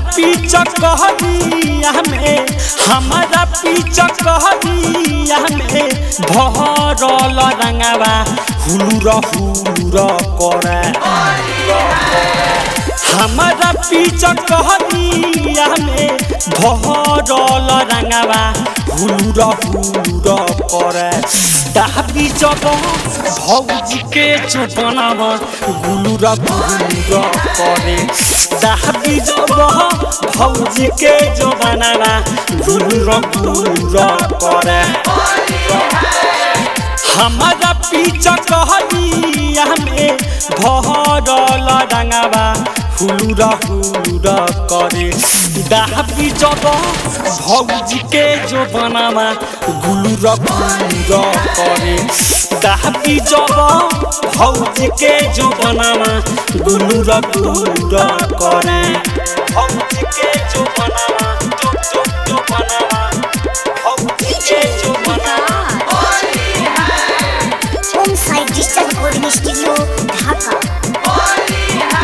पीछ कहनिया में हमारा पीछ कहनिया में भरल रंगावा हुलुर हुलुर करे हमारा पीछ कहनिया में भरल रंगावा हुलुर हुलुर करे दाबी जब भौजी के चुपनाव गुलुर गुलुर करे दाबी जब भौजी के जबानावा गुलुर गुलुर करे हमारा पीछा कहनिया में भरल रंगावा हुलुरा हुलुरा करे दाबी जब भौजी के जो बनावा गुलुरा गुलुरा करे दाबी जब भौजी के जो बनावा गुलुरा गुलुरा करे भौजी के जो बनावा जो जो जो बनावा भौजी के जो बनावा home site digital recording studio Dhaka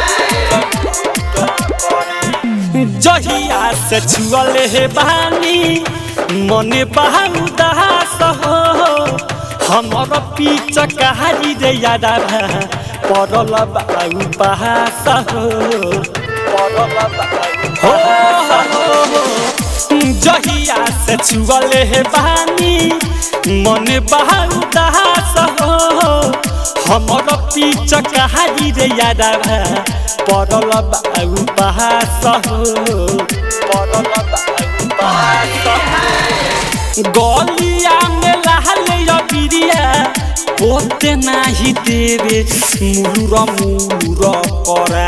जहिया से छुअल हे बानी मने बहु दास हो हमर पीछ कहारी रे यादा परल बाऊ बहास हो परल बाऊ हो जहिया से छुअल हे बानी मने बहु दास हो हमर पीछ कहारी रे यादा परल बाऊ बहास हो परल बाऊ बहास हो गलिया में लहल बिरिया पोते नाही देवे मुलुर मुलुर करा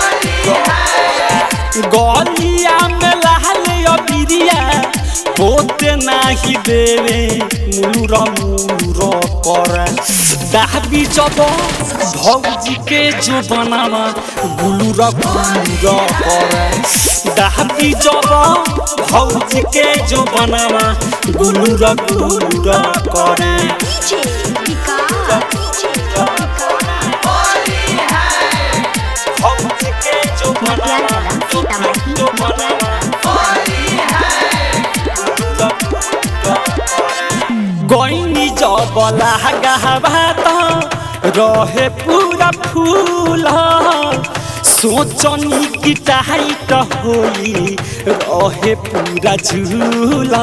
गलिया में लहल बिरिया पोते नाही देवे मुलुर मुलुर करा दाबी जब भौजी के जो बनावा गुलुर गुलुर करा दाबी जब भौजी के जो बनावा गुलुर गुलुर करे डीजे विकास भौजी के जो बनावा सीतामढ़ी जो बनावा गईनी जब लागवा त रहे पूरा फूल सोचनी कि टाइट होई रहे पूरा झूल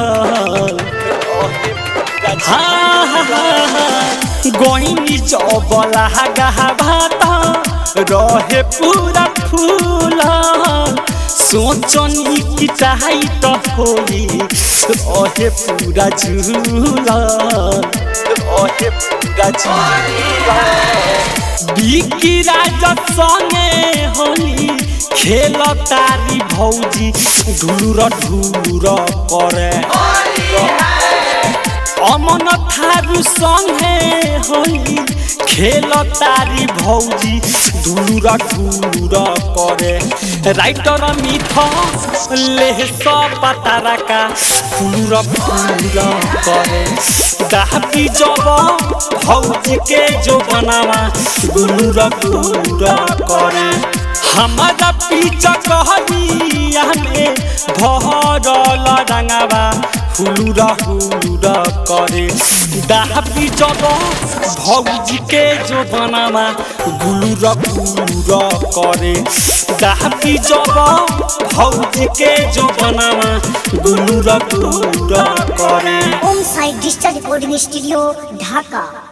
हाँ हाँ हाँ गईनी जब लागवा त रहे पूरा फूल सोचनी कि टाइट होई रहे पूरा झूला रहे पूरा झूला बिकी राजा संगे होली खेल तारी भौजी ढुलुर ढुलुर करे अमन थारू संगे होली खेल तारी भौजी ढुलुर ढुलुर करे राइटर मिथ लेह पतारका फुलुर फुलुर करे दाबी जब भौजी के जो बनावा गुलुर गुलुर करे हमारा पीछा कहनिया में भरल रंगावा हुलुरा हुलुरा करे दाबी जब भौजी के जो बनावा गुलुरा गुलुरा करे दाबी जब भौजी के जो बनावा गुलुरा गुलुरा करे home site digital recording studio ढाका